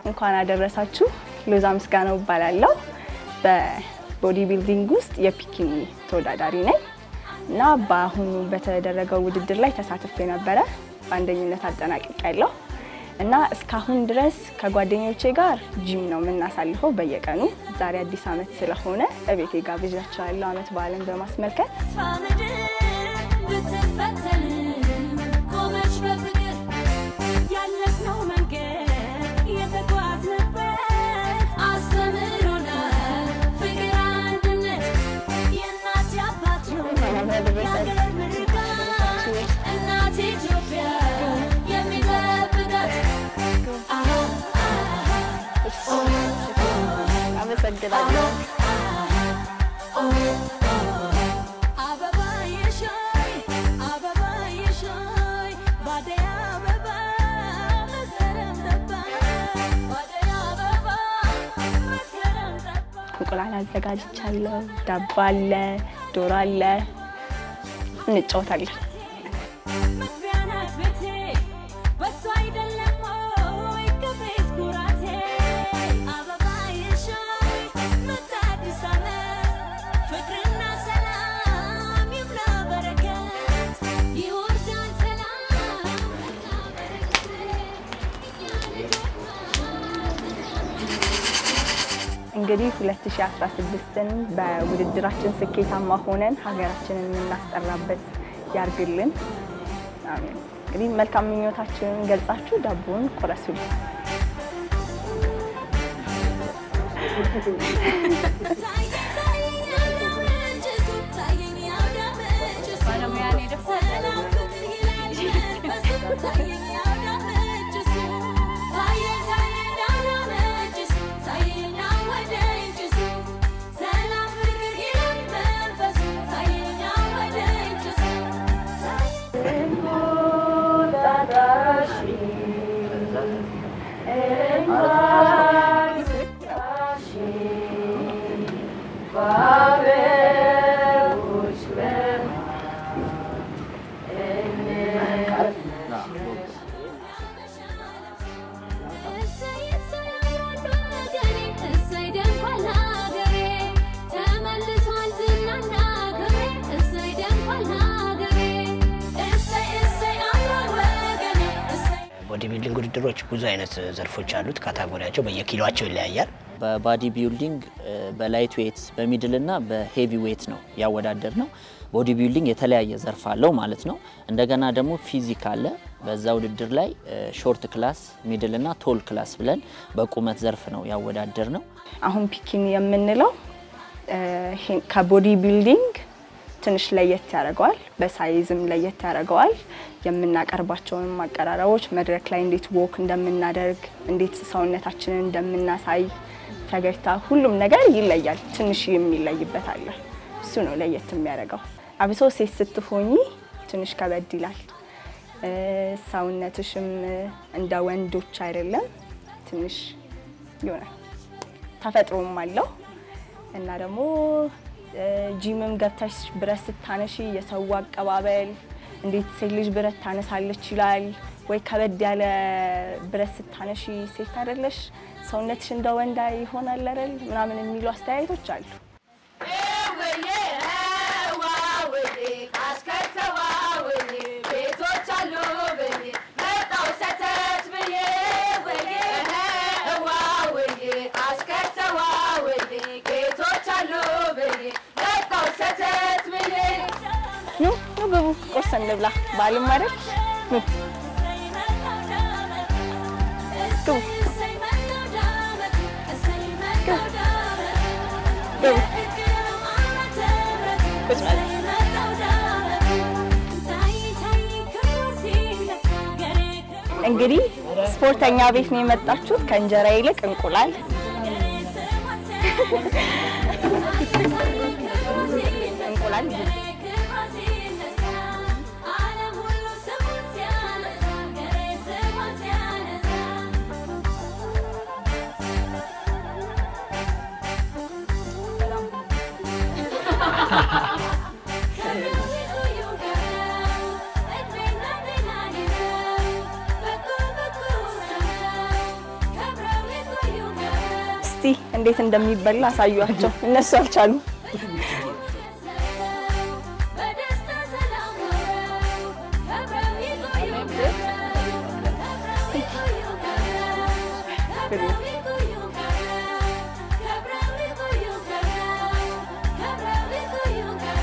እንኳን አደረሳችሁ። ሎዛ ምስጋናው እባላለሁ። በቦዲ ቢልዲንግ ውስጥ የፒኪኒ ተወዳዳሪ ነኝ እና በአሁኑ በተደረገው ውድድር ላይ ተሳትፌ ነበረ። በአንደኝነት አጠናቅቄያለሁ እና እስካሁን ድረስ ከጓደኞቼ ጋር ጂም ነው የምናሳልፈው በየቀኑ። ዛሬ አዲስ ዓመት ስለሆነ እቤቴ ጋብዣቸዋለሁ ዓመት በዓልን በማስመልከት አመሰግናለሁ። እንቁላል አዘጋጅቻለሁ። ዳቦ አለ፣ ዶሮ አለ። እንጫወታለን። እንግዲህ 2016ን በውድድራችን ስኬታማ ሆነን ሀገራችንን የምናስጠራበት ያርግልን። አሜን። እንግዲህ መልካም ምኞታችንን ገልጻችሁ ዳቦውን ቆረሱልን። ቦዲ ቢልዲንግ ውድድሮች ብዙ አይነት ዘርፎች አሉት። ካታጎሪያቸው በየኪሎቸው ይለያያል። በባዲ ቢልዲንግ በላይት ዌት በሚድል እና በሄቪ ዌት ነው ያወዳደር ነው። ቦዲ ቢልዲንግ የተለያየ ዘርፍ አለው ማለት ነው። እንደገና ደግሞ ፊዚክ አለ። በዛ ውድድር ላይ ሾርት ክላስ፣ ሚድል እና ቶል ክላስ ብለን በቁመት ዘርፍ ነው ያወዳደር ነው። አሁን ፒኪኒ የምንለው ከቦዲ ቢልዲንግ ትንሽ ለየት ያደርገዋል። በሳይዝም ለየት ያደርገዋል። የምናቀርባቸውን ማቀራረቦች መድረክ ላይ እንዴት ወክ እንደምናደርግ፣ እንዴት ሰውነታችንን እንደምናሳይ፣ ፈገግታ፣ ሁሉም ነገር ይለያል። ትንሽ የሚለይበት አለ። እሱ ነው ለየት የሚያደርገው። አብሶ ሴት ስትሆኚ ትንሽ ከበድ ይላል። ሰውነትሽም እንደ ወንዶች አይደለም። ትንሽ ይሆናል ተፈጥሮም አለው እና ደግሞ ጂምም ገብተሽ ብረት ስታነሺ የሰው አቀባበል እንዴት ሴት ልጅ ብረት ታነሳለች ይላል ወይ ከበድ ያለ ብረት ስታነሺ ሴት አይደለሽ ሰውነትሽ እንደ ወንዳ ይሆናል አይደል ምናምን የሚሉ አስተያየቶች አሉ። ኑ ኑ ግቡ፣ ቁርስ እንብላ። በዓልም አይደል? ኑ ግቡ ግቡ። ቁጭ በል። እንግዲህ ስፖርተኛ ቤት ነው የመጣችሁት። ከእንጀራ ይልቅ እንቁላል እንቁላል Thank you. እስቲ እንዴት እንደሚበላ አሳዩአቸው። እነሱ አልቻሉም። በደስታ ሰላም ሆነው ከብረው ይቆዩ ከብረው ይቆዩ ከብረው ይቆዩ ከብረው ይቆዩ ከብረው ይቆዩ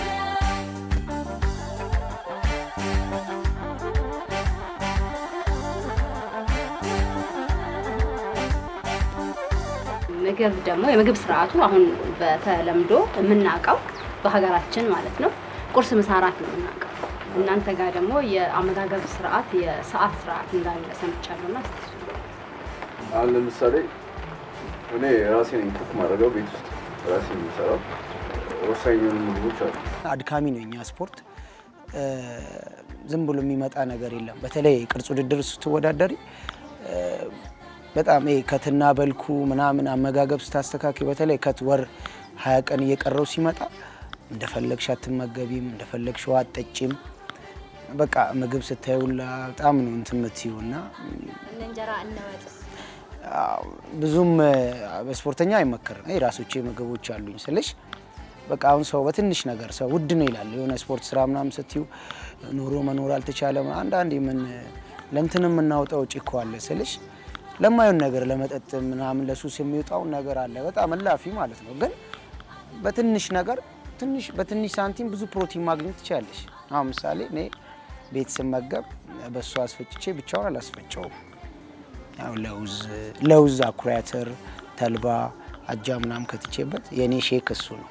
ምግብ ደግሞ የምግብ ስርዓቱ አሁን በተለምዶ የምናውቀው በሀገራችን ማለት ነው ቁርስ፣ ምሳ፣ እራት ነው የምናውቀው። እናንተ ጋር ደግሞ የአመጋገብ ስርዓት የሰዓት ስርዓት እንዳለ ሰምቻለሁና እስኪ እሱ አሁን ለምሳሌ እኔ ራሴ ነኝ ኩክ ማድረገው ቤት ውስጥ ራሴ የሚሰራው ወሳኝ የሆኑ ምግቦች አሉ። አድካሚ ነው የኛ ስፖርት። እ፣ ዝም ብሎ የሚመጣ ነገር የለም። በተለይ ቅርጽ ውድድር ስትወዳደሪ እ፣ በጣም ይሄ ከትና በልኩ ምናምን አመጋገብ ስታስተካክል በተለይ ከት ወር ሀያ ቀን እየቀረው ሲመጣ እንደፈለግሽ አትመገቢም፣ እንደፈለግሽ ውሃ አትጠጪም። በቃ ምግብ ስታዩላ በጣም ነው እንትን የምትይው እና እንጀራ እንወጥስ አዎ፣ ብዙም እ፣ በስፖርተኛ አይመከርም። የራሶቼ ምግቦች አሉኝ ስልሽ በቃ አሁን ሰው በትንሽ ነገር ሰው ውድ ነው ይላል። የሆነ ስፖርት ስራ ምናምን ስትዩ ኑሮ መኖር አልተቻለም። አንዳንድ ምን ለእንትን የምናወጣው ወጪ እኮ አለ ስልሽ ለማየውን ነገር ለመጠጥ ምናምን ለሱስ የሚወጣውን ነገር አለ በጣም እላፊ ማለት ነው። ግን በትንሽ ነገር ትንሽ በትንሽ ሳንቲም ብዙ ፕሮቲን ማግኘት ትችላለሽ። አሁን ምሳሌ እኔ ቤት ስመገብ በሱ አስፈጭቼ ብቻውን አላስፈጨውም። ያው ለውዝ ለውዝ አኩሪ አተር፣ ተልባ፣ አጃ ምናምን ከትቼበት የእኔ ሼክ እሱ ነው።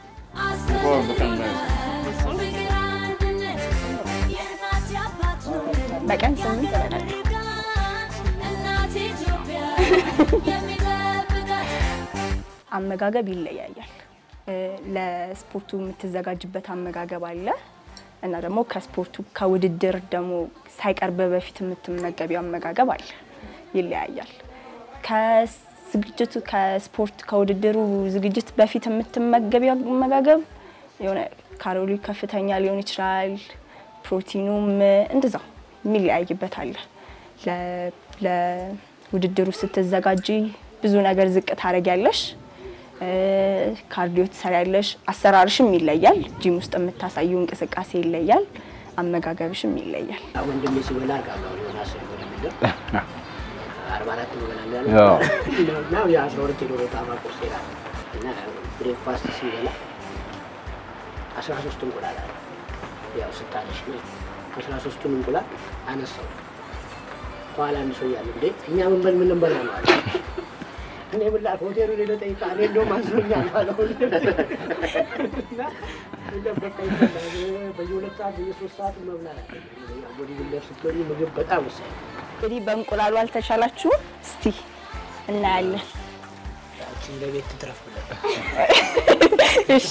በቀን ስምንት እበላለሁ። አመጋገብ ይለያያል። እ፣ ለስፖርቱ የምትዘጋጅበት አመጋገብ አለ እና ደግሞ ከስፖርቱ ከውድድር ደግሞ ሳይቀርብ በፊት የምትመገቢው አመጋገብ አለ። ይለያያል። ከዝግጅቱ ከስፖርት ከውድድሩ ዝግጅት በፊት የምትመገቢው አመጋገብ የሆነ ካሎሪ ከፍተኛ ሊሆን ይችላል። ፕሮቲኑም እንደዛው የሚለያይበት አለ። ለ- ለውድድሩ ስትዘጋጂ ብዙ ነገር ዝቅ ታደርጊያለሽ። እ፣ ካርዲዮ ትሰሪያለሽ። አሰራርሽም ይለያል። ጂም ውስጥ የምታሳዩ እንቅስቃሴ ይለያል። አመጋገብሽም ይለያል። ወንድሜ ሲበላ አውቃለሁ። ዮናስ የሆነ ነገር አርባ አራት ይበላል ያው እና የአስራ ሁለት የዶሮ ጣማ ቁርስ ይላል እና ብሬክፋስት ሲበላ አስራ ሶስት እንቁላል አለ። ያው ስታለሽ ነው አስራ ሶስቱን እንቁላል አነሳው። ከኋላ አንድ ሰው እያለ እንዴ እኛ ምን በል ምን እንበላ ነው አለ። እኔ ምን ላድርግ ሆቴሉ ሌሎ ጠይቃ እኔ እንደውም አዝኖኛል አለ። እና እንደው በቃ ይበላል። በየሁለት ሰዓት በየሶስት ሰዓት መብላት አለ። ያው ቦዲ ቢልደር ስትሆኚ ምግብ በጣም ወሳኝ ነው። እንግዲህ በእንቁላሉ አልተቻላችሁም? እስቲ እናያለን። ያችን ለቤት ትትረፍ ብለን እሺ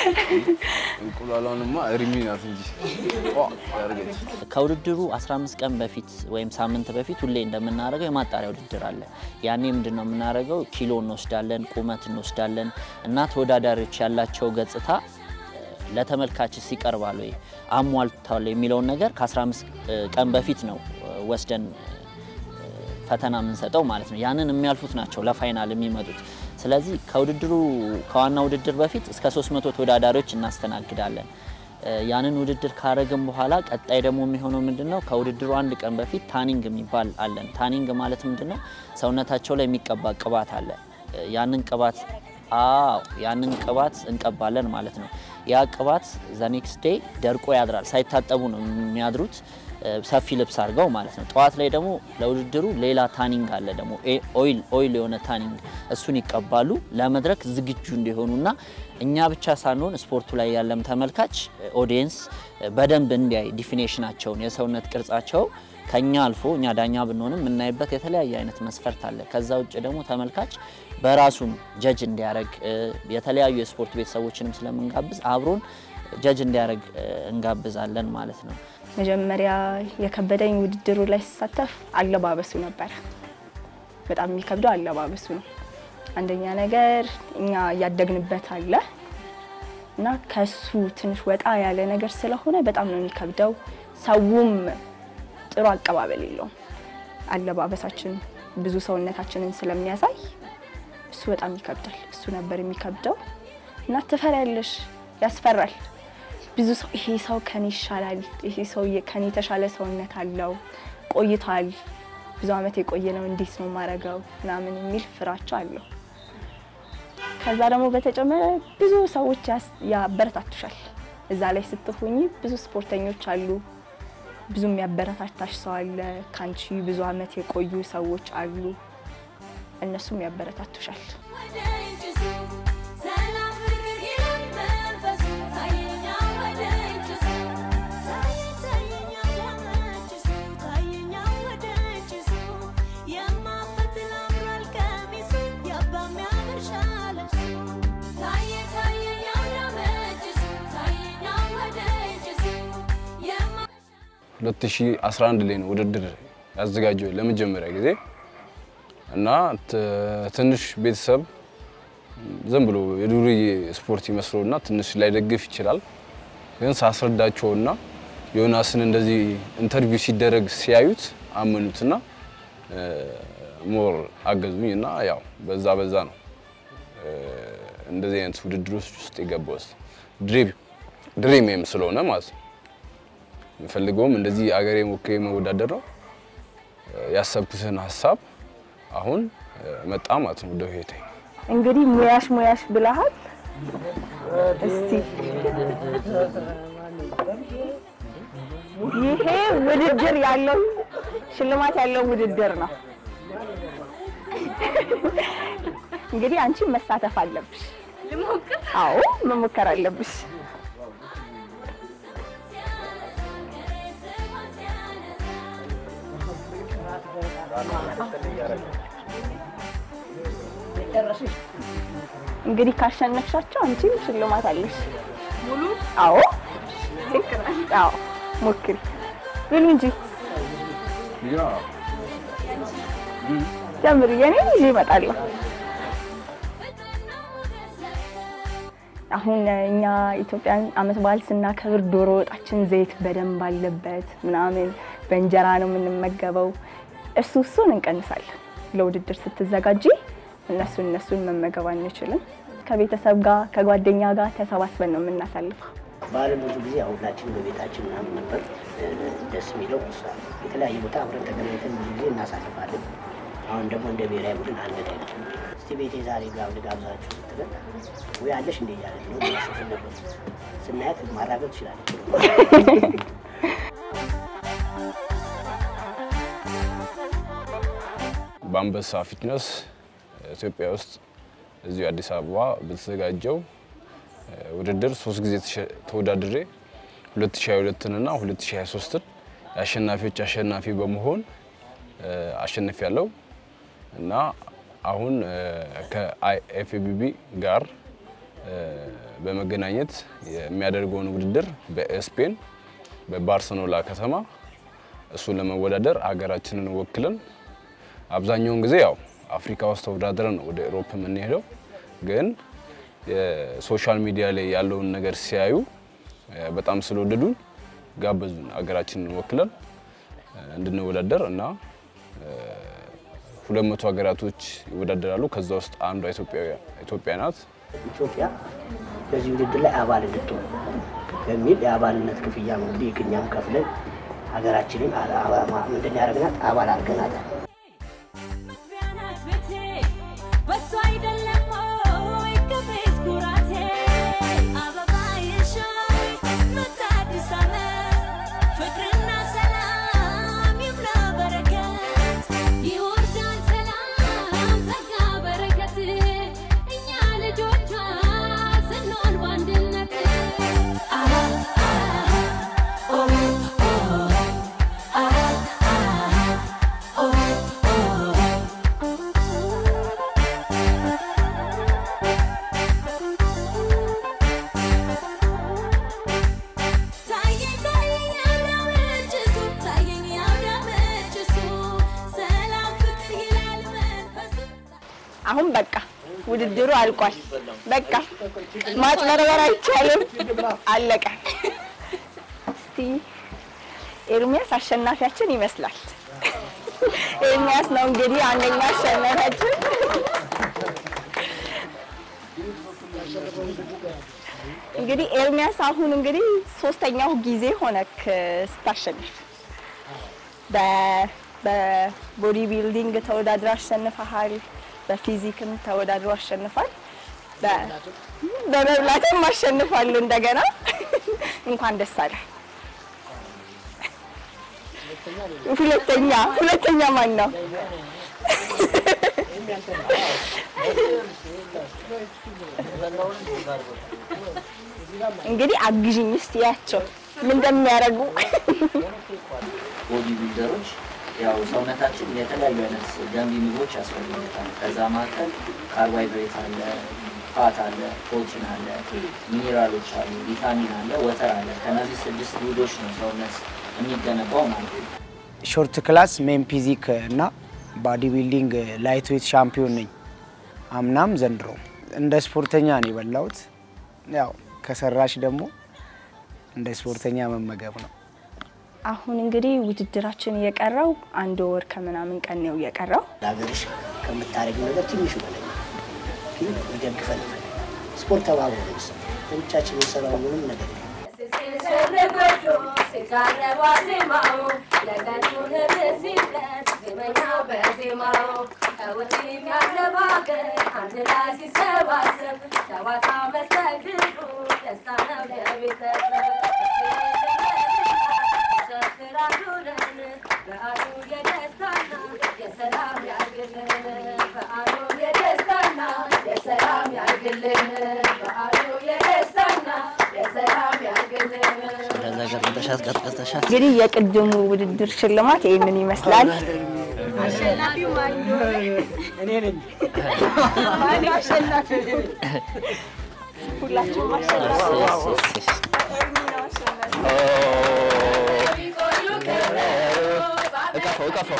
እንቁላሏንማ እርሚ ናት እንጂ ቋ ያደርገች ከውድድሩ 15 ቀን በፊት ወይም ሳምንት በፊት ሁሌ እንደምናደርገው የማጣሪያ ውድድር አለ። ያኔ ምንድን ነው የምናደርገው? ኪሎ እንወስዳለን፣ ቁመት እንወስዳለን እና ተወዳዳሪዎች ያላቸው ገጽታ እ፣ ለተመልካችስ ይቀርባል ወይ አሟልቷል የሚለውን ነገር ከ15 ቀን በፊት ነው እ፣ ወስደን እ፣ ፈተና የምንሰጠው ማለት ነው። ያንን የሚያልፉት ናቸው ለፋይናል የሚመጡት። ስለዚህ ከውድድሩ ከዋና ውድድር በፊት እስከ 300 ተወዳዳሪዎች እናስተናግዳለን። እ፣ ያንን ውድድር ካረግን በኋላ ቀጣይ ደግሞ የሚሆነው ምንድን ነው? ከውድድሩ አንድ ቀን በፊት ታኒንግ የሚባል አለን። ታኒንግ ማለት ምንድን ነው? ሰውነታቸው ላይ የሚቀባ ቅባት አለ። እ፣ ያንን ቅባት አዎ ያንን ቅባት እንቀባለን ማለት ነው። ያ ቅባት ዘኔክስት ዴይ ደርቆ ያድራል። ሳይታጠቡ ነው የሚያድሩት እ፣ ሰፊ ልብስ አድርገው ማለት ነው። ጠዋት ላይ ደግሞ ለውድድሩ ሌላ ታኒንግ አለ ደግሞ ኤ- ኦይል ኦይል የሆነ ታኒንግ እሱን ይቀባሉ ለመድረክ ዝግጁ እንዲሆኑና እኛ ብቻ ሳንሆን ስፖርቱ ላይ ያለም ተመልካች ኦዲየንስ በደንብ እንዲያይ ዲፊኔሽናቸውን የሰውነት ቅርጻቸው ከኛ አልፎ እኛ ዳኛ ብንሆንም የምናይበት የተለያየ አይነት መስፈርት አለ። ከዛ ውጭ ደግሞ ተመልካች በራሱም ጀጅ እንዲያደርግ የተለያዩ የስፖርት ቤተሰቦችንም ስለምንጋብዝ አብሮን ጀጅ እንዲያደርግ እንጋብዛለን ማለት ነው። መጀመሪያ የከበደኝ ውድድሩ ላይ ስሳተፍ አለባበሱ ነበረ። በጣም የሚከብደው አለባበሱ ነው። አንደኛ ነገር እኛ እያደግንበት አለ እና ከሱ ትንሽ ወጣ ያለ ነገር ስለሆነ በጣም ነው የሚከብደው። ሰውም ጥሩ አቀባበል የለውም። አለባበሳችን ብዙ ሰውነታችንን ስለሚያሳይ እሱ በጣም ይከብዳል። እሱ ነበር የሚከብደው እና ትፈሪያለሽ፣ ያስፈራል። ብዙ ሰው ይሄ ሰው ከኔ ይሻላል፣ ይሄ ሰው ከኔ የተሻለ ሰውነት አለው፣ ቆይቷል፣ ብዙ አመት የቆየ ነው፣ እንዴት ነው ማረገው ምናምን የሚል ፍራቻ አለው። ከዛ ደግሞ በተጨመረ ብዙ ሰዎች ያስ- ያበረታቱሻል። እዛ ላይ ስትሆኚ ብዙ ስፖርተኞች አሉ፣ ብዙ የሚያበረታታሽ ሰው አለ፣ ከአንቺ ብዙ አመት የቆዩ ሰዎች አሉ፣ እነሱም ያበረታቱሻል። ወደ እጅሱ ሰላም ፍቅር ይላል መንፈሱ ታየኛ ወደ እጅሱ ታየ- ታየኛ ወደ እጅሱ ታየኛ ወደ እጅሱ የማፈትል አምሯል ቀሚሱ የአባ የሚያምር ሻለብሱ ታየ ታየኛ ወደ እጅሱ ታየኛ ወደ እጅሱ የማ 2011 ላይ ነው ውድድር ያዘጋጀው ለመጀመሪያ ጊዜ እና ት- ትንሽ ቤተሰብ ዝም ብሎ የዱርዬ ስፖርት ይመስለውና ትንሽ ላይደግፍ ይችላል። ግን ሳስረዳቸውና ዮናስን እንደዚህ ኢንተርቪው ሲደረግ ሲያዩት አመኑትና ሞር አገዙኝ እና ያው በዛ በዛ ነው እ፣ እንደዚህ አይነት ውድድሮች ውስጥ የገባሁት ድሪም ድሪሜም ስለሆነ ማለት ነው። የምፈልገውም እንደዚህ አገሬ ወክዬ መወዳደር ነው። ያሰብኩትን ሀሳብ አሁን መጣ ማለት ነው ወደ ህይወቴ። እንግዲህ ሙያሽ ሙያሽ ብለሃል። እስቲ ይሄ ውድድር ያለው ሽልማት ያለው ውድድር ነው። እንግዲህ አንቺ መሳተፍ አለብሽ። አዎ መሞከር አለብሽ። እንግዲህ ካሸነፍሻቸው አንቺም ሽልማት አለሽ። ሙሉ? አዎ አዎ፣ ሞክሪ ብሉ እንጂ ጀምሪ። የኔን ይዤ እመጣለሁ። አሁን እኛ ኢትዮጵያን አመት በዓል ስናከብር ዶሮ ወጣችን ዘይት በደንብ አለበት ምናምን በእንጀራ ነው የምንመገበው። እሱ እሱን እንቀንሳለን። ለውድድር ስትዘጋጂ እነሱን እነሱን መመገብ አንችልም። ከቤተሰብ ጋር ከጓደኛ ጋር ተሰባስበን ነው የምናሳልፈው። በዓለም ብዙ ጊዜ ያው ሁላችንም በቤታችን ምናምን ነበር እ፣ ደስ የሚለው እሱ ነው። የተለያየ ቦታ አብረን ተገናኝተን ብዙ ጊዜ እናሳልፋለን። አሁን ደግሞ እንደ ብሔራዊ ቡድን አንገዳይ እስቲ ቤቴ ዛሬ ጋር ልጋብዛችሁ ስትለን ወይ አለሽ እንደ እያለ ነው ማሰብ ነበር። ስናያት ማራገጥ ትችላለች። በአንበሳ ፊትነስ ኢትዮጵያ ውስጥ እዚሁ አዲስ አበባ በተዘጋጀው እ፣ ውድድር ሶስት ጊዜ ተሸ- ተወዳድሬ 2022 እና 2023ን የአሸናፊዎች አሸናፊ በመሆን አሸንፍ ያለው እና አሁን እ፣ ከአይኤፍቢቢ ጋር እ፣ በመገናኘት የሚያደርገውን ውድድር በስፔን በባርሰሎና ከተማ እሱን ለመወዳደር ሀገራችንን ወክለን አብዛኛውን ጊዜ ያው አፍሪካ ውስጥ ተወዳድረን ነው ወደ ኤሮፕ የምንሄደው። ግን የሶሻል ሚዲያ ላይ ያለውን ነገር ሲያዩ እ፣ በጣም ስለወደዱን ጋበዙን ሀገራችንን ወክለን እ፣ እንድንወዳደር እና ሁለት መቶ ሀገራቶች ይወዳደራሉ። ከዛ ውስጥ አንዷ ኢትዮጵያ ኢትዮጵያ ናት። ኢትዮጵያ በዚህ ውድድር ላይ አባል እንድትሆን በሚል የአባልነት ክፍያ ነው እንግዲህ እኛም ከፍለን ሀገራችንን አ- አ- ምንድን ያደረግናት አባል አድርገናታል። መግቢያ ናት ቤቴ በሷ አይደለም ወይ ከፌስ ኩራቴ አበባ የሻይ መጣ አዲስ ዓመት ፍቅርና ሰላም ይብላ በረከት ይወርዳል ሰላም ጸጋ በረከት እኛ ልጆቿ ስንሆን በአንድነት አሃ አሃ ኦ ኦ አሃ አሃ ኦ ታየኝ ታየኝ ያውዳመችሱ ታየኝ ያውዳመችሱ ሰላም ፍቅር ይላል መንፈሱ አሁን በቃ ውድድሩ አልቋል። በቃ ማጭበርበር አይቻልም። አለቀ። እስቲ ኤርሚያስ አሸናፊያችን ይመስላል። ኤርሚያስ ነው እንግዲህ አንደኛ አሸናፊያችን። እንግዲህ ኤርሚያስ አሁን እንግዲህ ሶስተኛው ጊዜ ሆነክ ስታሸንፍ በ- በቦዲ ቢልዲንግ ተወዳድሮ አሸንፈሃል። በፊዚክም ተወዳድሮ አሸንፏል። በ- በመብላትም አሸንፏል። እንደገና እንኳን ደስ አለ። ሁለተኛ ሁለተኛ ማን ነው? እንግዲህ አግዥኝ እስቲ ያቸው ምን እንደሚያደርጉ ቦዲ ቢልደሮች ያው ሰውነታችን የተለያዩ አይነት ገንቢ ምግቦች ያስፈልጉታል። ከዛ መካከል ካርቦሃይድሬት አለ፣ ፋት አለ፣ ፕሮቲን አለ፣ ሚኒራሎች አሉ፣ ቪታሚን አለ፣ ወተር አለ። ከነዚህ ስድስት ውህዶች ነው ሰውነት የሚገነባው ማለት ነው። ሾርት ክላስ ሜን ፊዚክ እና ባዲ ቢልዲንግ ላይት ዌት ሻምፒዮን ነኝ። አምናም ዘንድሮ እንደ ስፖርተኛ ነው የበላሁት። ያው ከሰራሽ ደግሞ እንደ ስፖርተኛ መመገብ ነው። አሁን እንግዲህ ውድድራችን የቀረው አንድ ወር ከምናምን ቀን ነው የቀረው። ለሀገርሽ ከምታደርጊው ነገር ትንሹ በላይ ግን ይደግፈን። ስፖርት ተባብሮ ለምሳሌ ለብቻችን የሰራው ምንም ነገር የለም። ስለዛ ቀጥቅጠሻት ቀጥቅጠሻት እንግዲህ የቅድሙ ውድድር ሽልማት ይህንን ይመስላል። ሁላችሁም አሸናፊ እቀፈው እቀፈው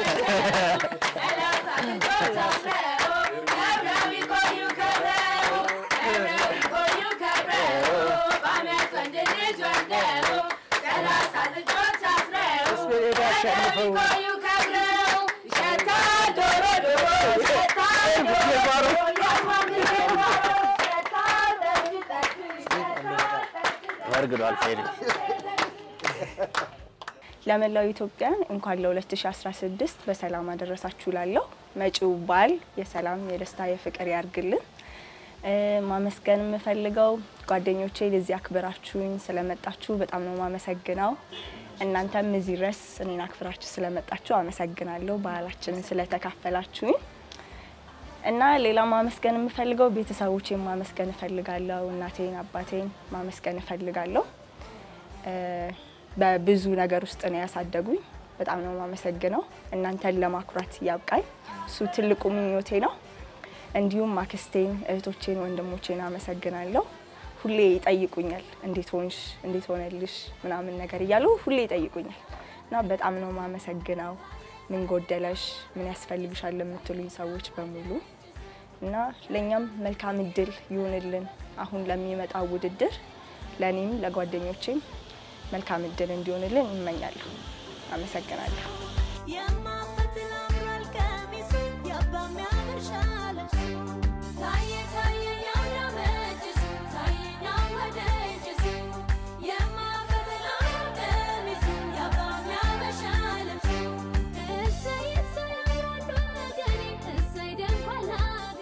ወርግዷል ፌሪ ለመላው ኢትዮጵያን እንኳን ለ2016 በሰላም አደረሳችሁ ላለሁ መጪው በዓል የሰላም የደስታ የፍቅር ያርግልን። እ፣ ማመስገን የምፈልገው ጓደኞቼ ለዚህ አክብራችሁኝ ስለመጣችሁ በጣም ነው ማመሰግነው። እናንተም እዚህ ድረስ እኔን አክብራችሁ ስለመጣችሁ አመሰግናለሁ። ባህላችንን ስለተካፈላችሁኝ እና ሌላ ማመስገን የምፈልገው ቤተሰቦቼን ማመስገን እፈልጋለሁ። እናቴን፣ አባቴን ማመስገን እፈልጋለሁ። እ፣ በብዙ ነገር ውስጥ ነው ያሳደጉኝ። በጣም ነው የማመሰግነው። እናንተን ለማኩራት ያብቃኝ። እሱ ትልቁ ምኞቴ ነው። እንዲሁም አክስቴን፣ እህቶቼን፣ ወንድሞቼን አመሰግናለሁ። ሁሌ ይጠይቁኛል፣ እንዴት ሆንሽ፣ እንዴት ሆነልሽ ምናምን ነገር እያሉ ሁሌ ይጠይቁኛል እና በጣም ነው የማመሰግነው። ምን ጎደለሽ፣ ምን ያስፈልግሻል ለምትሉኝ ሰዎች በሙሉ እና ለእኛም መልካም እድል ይሁንልን። አሁን ለሚመጣው ውድድር ለእኔም ለጓደኞቼም መልካም እድል እንዲሆንልን እመኛለሁ። አመሰግናለሁ። የማ